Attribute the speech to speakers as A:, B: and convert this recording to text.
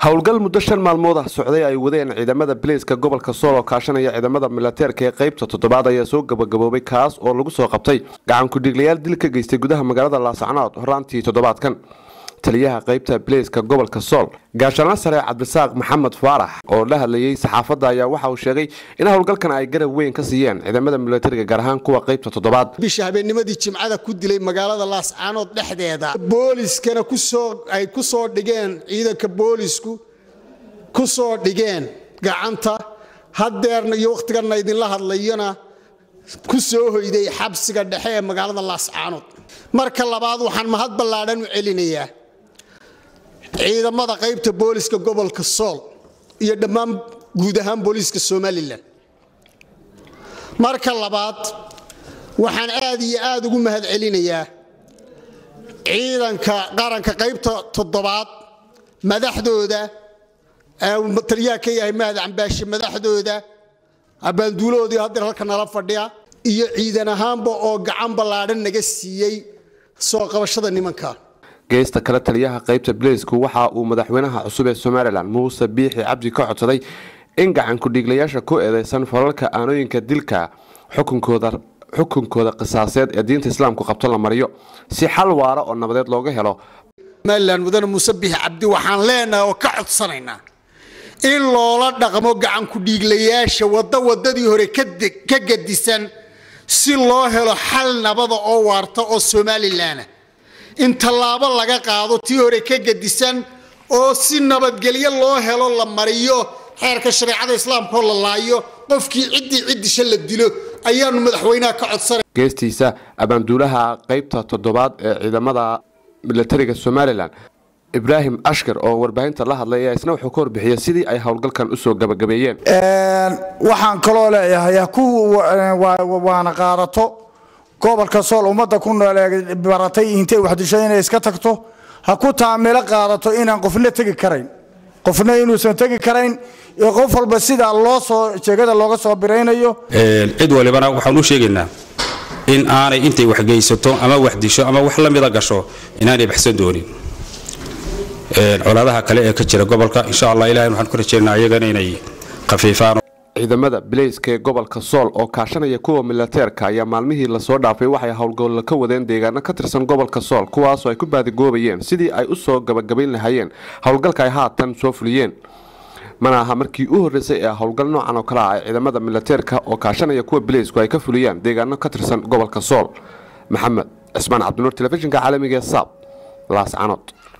A: howlgal muddo shan maalmood ah socday ay wadeen ciidamada bileyska gobolka sool oo kaashanaya ciidamada milateerka ee qaybta toddobaad ayaa soo gabagaboobay kaas oo lagu soo qabtay gacan ku-dhiiglayaal dil ka geystay gudaha magaalada laascanood horaantii toddobaadkan taliyaha qaybta bileyska gobolka sool gaashaanla sare cabdisaaq maxamed faarax oo la hadlayey saxaafadda ayaa waxa uu sheegay in howlgalkan ay garab weyn ka siiyeen ciidamada milatariga gaar ahaan kuwa qaybta toddobaad
B: bisha habeennimadii jimcada ku dilay magaalada laascaanood dhexdeeda booliskana kusoo ay ku soo dhigeen ciidanka boolisku ku soo dhigeen gacanta haddeerna iyo wakhtiganna idinla hadlayona ku soo hoyday xabsiga dhexe ee magaalada laascaanood marka labaad waxaan mahad ballaadhan u celinayaa ciidamada qaybta booliska gobolka sool iyo dhammaan guud ahaan booliiska somalilan marka labaad waxaan aad iyo aad ugu mahad celinayaa ciidanka qaranka qaybta toddobaad madaxdooda taliyaha ka yahay mahad cambaashe madaxdooda abaanduulahoodii haddeer halka nala fadhiya iyo ciidan ahaanba oo gacan ballaadhan naga siiyey soo qabashada nimanka
A: geesta kale taliyaha qaybta bileysku waxa uu madaxweynaha cusub ee somalilan muuse biixi cabdi ka codsaday in gacan ku-dhiiglayaasha ku eedeysan falalka aanooyinka dilka xukunkooda qisaaseed ee diinta islaamku qabto la mariyo si xal waara oo nabadeed looga helo
B: somalilan mudane muuse biixi cabdi waxaan leenahay oo ka codsanaynaa in loola dhaqmo gacan ku-dhiiglayaasha waddo waddadii hore ka gadisan si loo helo xal nabada oo waarta oo somalilanah in tallaabo laga qaado tii hore ka gadisan oo si nabadgelyo loo helo la mariyo xeerka shareecada islaamkaoo la laayo qofkii ciddii ciddisha la dilo ayaanu madaxweynaha ka codsanay
A: geestiisa abaanduulaha qaybta toddobaad ee ciidamada milatariga somalilan ibraahim ashkar oo warbaahinta la hadlay ayaa isna wuxuu ka warbixiyey sidii ay howlgalkan usoo gabagabeeyeen
C: waxaan kaloo leeyahay ku waana qaadato gobolka sool ummadda ku nool ee baratay intay waxdisho inay iska tagto ha ku taamilo qaadato inaan qofna tegi karayn qofna inuusan tegi karayn iyo qof walba sida loo soo jeegada looga soo biraynayo
D: cid walibana waxaan u sheegaynaa in aanay intay waxgeysato ama wax disho ama wax la mida gasho inaanay baxsan doonin colaadaha kale ee ka jira gobolka insha allah ilahay waxaan ku rajaynaa iyagana inay khafiifaan
A: ciidamada bileyska ee gobolka sool oo kaashanaya kuwa milateerka ayaa maalmihii lasoo dhaafay waxay howlgallo ka wadeen deegaano ka tirsan gobolka sool kuwaasoo ay ku baadigoobayeen sidii ay usoo gabagabayn lahaayeen howlgalka ay haatan soo fuliyeen mana aha markii u horreysay ee howlgal noocan oo kale ah ay ciidamada milateerka oo kaashanaya kuwa bileysku ay ka fuliyaan deegaano ka tirsan gobolka sool maxamed cismaan cabdinuur telefishinka caalamiga ee saab laascanood